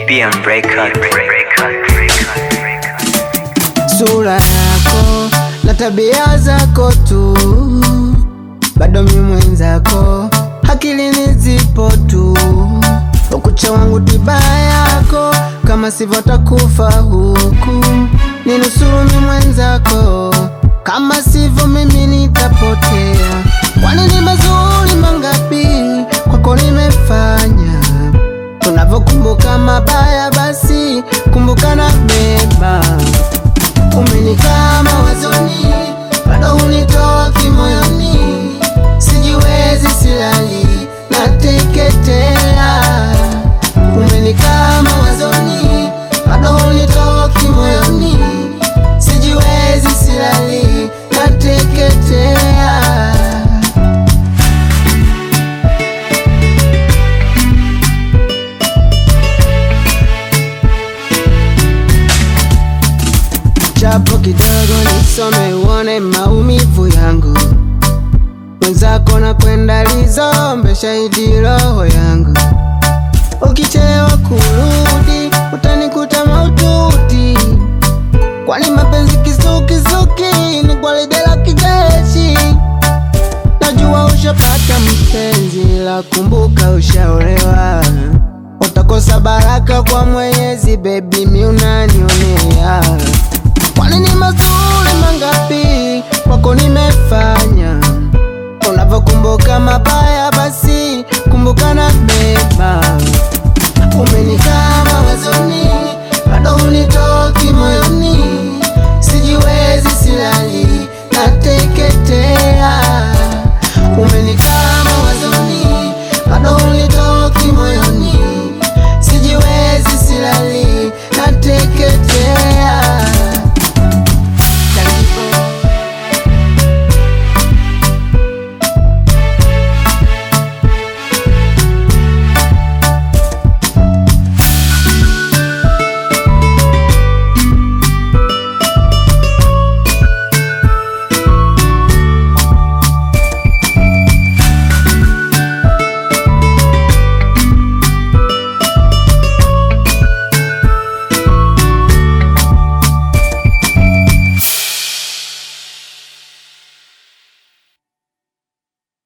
BM Record. sura yako na tabia zako tu, bado mi mwenzako, akilini zipo tu. Ukucha wangu tiba yako, kama sivyo takufa huku. Ninusuru mi mwenzako, kama sivyo mimi nitapotea. Kwani ni mazuri mangapi kwako nimefanya Tunavyokumbuka mabaya basi kumbuka na mema. Umenikaa mawazoni, bado hunitoa kimoyoni, sijiwezi silali, nateketea. Umenikaa mawazoni, bado hunitoa kimoyoni, sijiwezi silali, nateketea. Japo kidogo nisome uone maumivu yangu, mwenzako na kwenda lizombe shahidi roho yangu. Ukichelewa kurudi utanikuta maututi, kwani mapenzi kisukisuki ni gwaride la kijeshi. Najua ushapata mpenzi, la kumbuka ushaolewa, utakosa baraka kwa Mwenyezi. Baby, mi unanionea Kwani ni mazuri mangapi kwako nimefanya? Unavyokumbuka mabaya, basi kumbuka na mema. Umenikaa